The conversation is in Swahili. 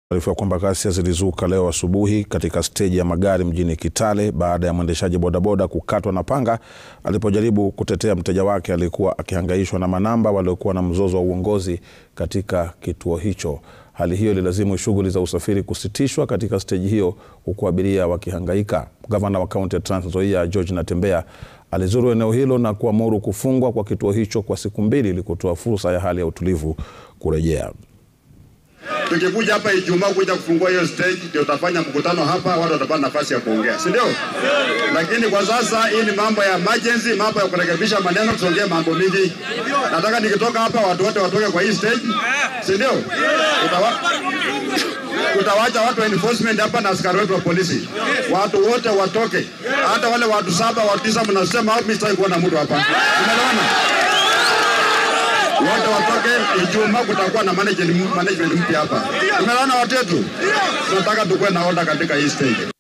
Taarifa kwamba ghasia zilizuka leo asubuhi katika steji ya magari mjini Kitale baada ya mwendeshaji bodaboda kukatwa na panga alipojaribu kutetea mteja wake aliyekuwa akihangaishwa na manamba waliokuwa na mzozo wa uongozi katika kituo hicho. Hali hiyo ililazimu shughuli za usafiri kusitishwa katika steji hiyo huku abiria wakihangaika. Gavana wa kaunti ya Trans Nzoia George Natembeya alizuru eneo hilo na kuamuru kufungwa kwa kituo hicho kwa siku mbili ili kutoa fursa ya hali ya utulivu kurejea. Tukikuja hapa Ijumaa kuja kufungua hiyo stage, ndio utafanya mkutano hapa, watu watapata nafasi ya kuongea, si ndio? Lakini kwa sasa hii ni mambo ya emergency, mambo ya kurekebisha maneno, tuongee mambo mingi. Nataka nikitoka hapa watu wote watoke kwa hii stage, si ndio? Utawa... Utawacha watu wa enforcement hapa na askari wetu wa polisi, watu wote watoke, hata wale watu saba watu tisa mnasema mimi sitaki kuona mtu hapa, umeelewana? wote watoke. Ijumaa kutakuwa na management management mpya hapa. Tumeona watu wetu, tunataka tukuwe na order katika hii stage.